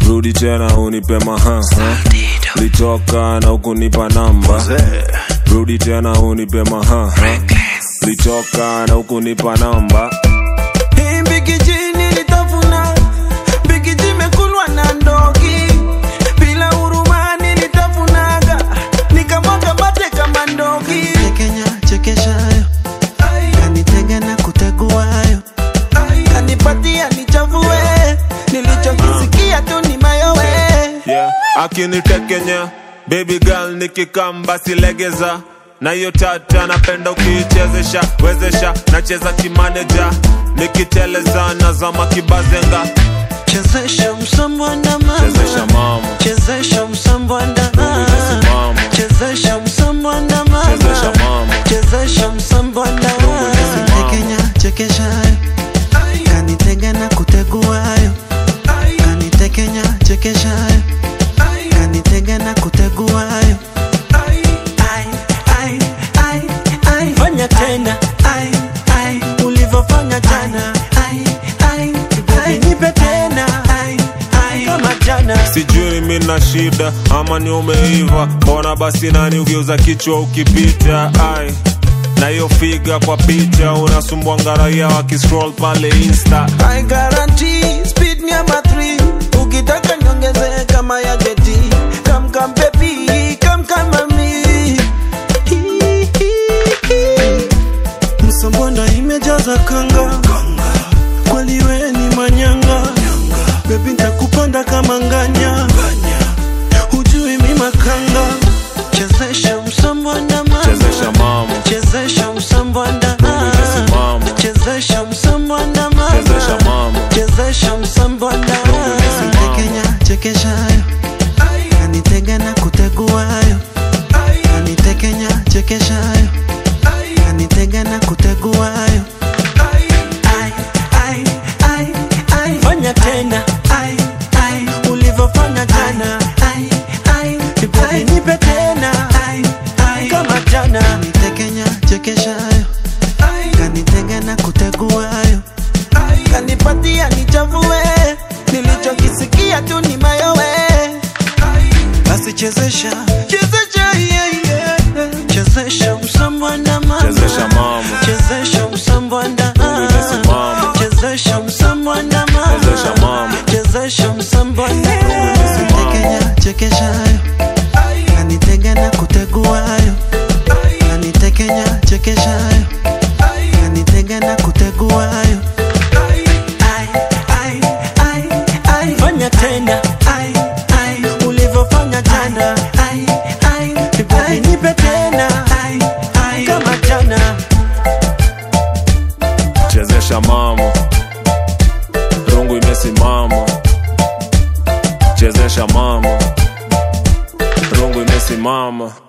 rudi tena unipe maha litoka na ukunipa namba rudi tena unipe maha litoka na ukunipa namba Hii mbikiji nilitafuna, mbikiji imekulwa na ndogi. Bila huruma nilitafunaga, nikamwaga mate kama ndogi. Kenya chekeshayo kanitega na kuteguayo Kanipatia nichafue, nilichokisikia tu ni mayowe. yeah. akinitekenya baby girl nikikamba silegeza na hiyo tata napenda ukiichezesha wezesha nacheza kimaneja nikiteleza nazama kibazenga chezesha msambwanda chezesha mama mama chezesha msambwanda mama chezesha msambwanda chezesha mama mama chezesha msambwanda mama. Kenya chekeshayo kanitega na kuteguayo kanitekenya chekeshayo kanitega na kuteguayo Ai, ai, ai, ai. Fanya tena Ai, ai, ulivyofanya jana, ai, ai, ai. nipe tena Ai, ai. kama jana. sijui mi na shida ama ni umeiva mbona basi nani ugeuza kichwa ukipita ai na hiyo figa kwa picha unasumbwanga raia wakiscroll pale insta I guarantee speed ni ama 3 ukitaka niongeze kama ya jeti come come baby come come mami msambonda imejaza kanga kweli we ni manyanga bebi ntakupanda kama nganya hujui mi makanga chezesha msambonda mama chezesha mama chezesha msambonda Mama. chezesha msambonda mama chezesha mama chezesha msambonda mama. Kenya chekeshayo kanitega na kuteguayo kanitekenya chekeshayo kanitega na kuteguayo Ai, ai, ai, ai. fanya tena Ai, ai, ulivyofanya jana ai, ai, Baby, ai. nipe tena Ai, ai. kama jana Kanitekenya chekeshayo kanitega na kuteguayo kanipatia nichafue nilichokisikia tu ni mayowe basi chezesha chezesha yeah, yeah. chezesha msambwanda mama chezesha mama chezesha msambwanda Umesimama. chezesha msambwanda mama chezesha mama chezesha msambwanda Kenya chekeshayo kanitega na kuteguayo kanitekenya chekeshayo kanitega na kuteguayo Ai, ai, ai, ai. fanya tena Ai, ai, ulivyofanya jana ai, ai, Baby, ai. nipe tena Ai, ai. kama jana chezesha mama rungu imesimama chezesha mama rungu imesimama